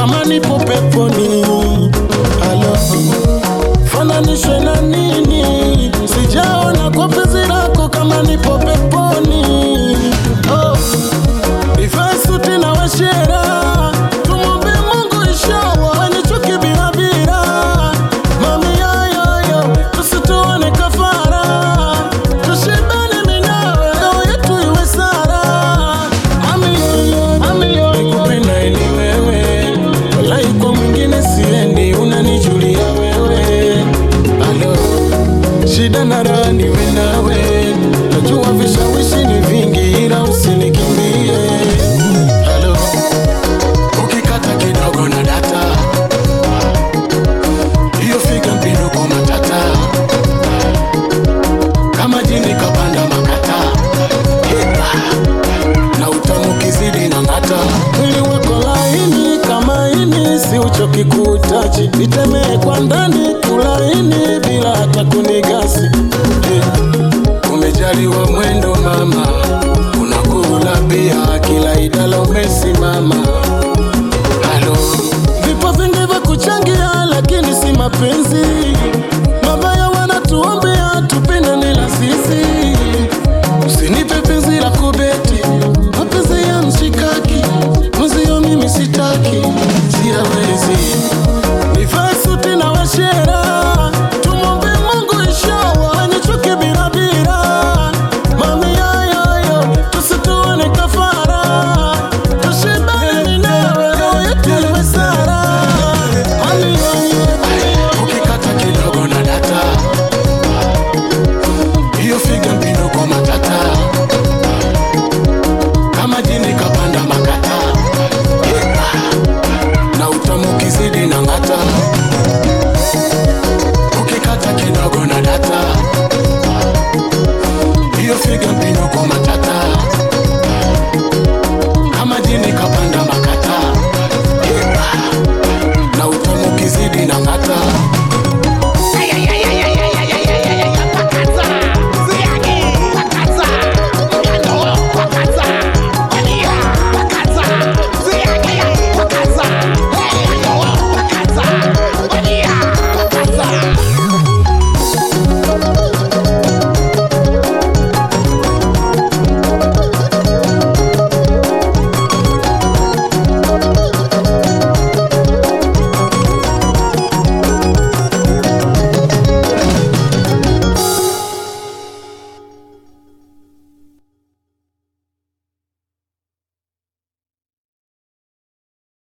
kama nipo peponi. Halo, fananishwe na nini? Sijaona kwa penzi lako kama nipo peponi. Oh, nivae suti na washera, tumwombe Mungu inshallah wenye chuki bila bila. Mami yoyoyo, tusituone kafara, tushibane mimi nawe, ndoa yetu iwe sara. Mami yoyo, mami yoyo, nikupenda ni wewe, walai kwa mwingine siendi, unanijulia wewe. Alo, shida na raha niwe nawe, najua vishawishi ni vingi, ila usinikimbie. Halo, ukikata kidogo na data, hiyo figa mpiduko matata, kama jini kapanda makata, na utamu kizidi na ngata, mwili wako laini kama ini, si uchoki kutachi, nitemee kwa ndani kulaini bila hata kunigasi Eh, umejaliwa mwendo mama, unakula pia kila idala umesimama. Halo,